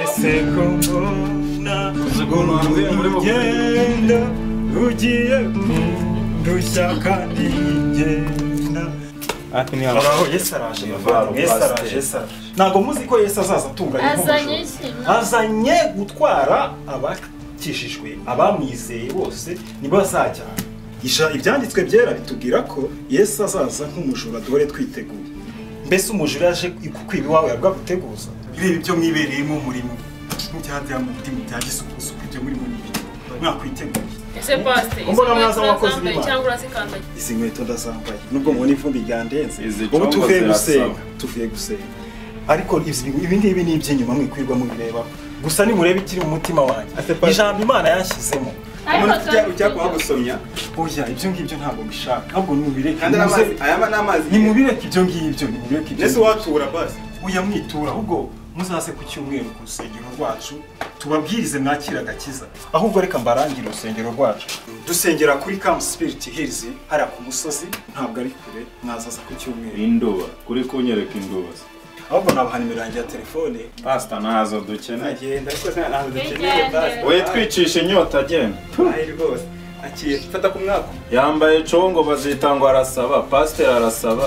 ese ko mbona urugendo rugiye kundushya kandi ngenda araho yesi araje muvandimwe yesi araje yesi araje ntabwo muzi ko yesi azaza atunganye azanye nk'umujura ikintu azanye gutwara abakijijwe abamwizeye bose nibo bazajyana Isha- ibyanditswe byera bitubwira ko yesu azaza nk'umujura duhore twiteguye mbese umujura yaje kukwiba iwawe yabwa guteguza ibi byo mwibereyemo umurimo nk'icyatsi mu mutima cya gisukusu ibyo muri mu mubiri mwakwiteguye ese pasite izo Mbona mwaza nkweto abakozi urazambaye b'Imana. cyangwa urazikandagiye izi nkweto ndazambaye nubwo mubona ivumbi ryandenze Izi ubu congo tuvuye zirasaba. gusenga tuvuye gusenga ariko izi- ibi ngibi ni iby'inyuma mwikwirwa mubirebaho gusa nimurebe ikiri mu mutima wanjye Ate pa- ijambo imana yanshyizemo ariko ujya ujya turazikunda. kuhagusomya oya ibyo ngibyo ntabwo mbishaka ahubwo nimubireke kandi muze- amazi aya ni amazi nimubireke ibyo ngibyo nimubireke ibyo mbese ngibyo uwatura basi uya mwitura ahubwo muzaze ku cyumweru ku rusengero rwacu tubabwirize mwakira agakiza ahubwo reka mbarangire urusengero rwacu dusengera kuri kamu sipiriti hirizi hariya ku musozi ntabwo ari kure mwazaza ku cyumweru induba kuri kunyereka induba se. ahubwo nabaha nimero yanjye ya telefone pasita ntazo dukeneye nagenda ariko nta ntabwo dukeneye Igende. basi we twicisha inyota agenda ayi rwose akiye fata ku mwaka yambaye congo bazita ngo arasaba pasiteri arasaba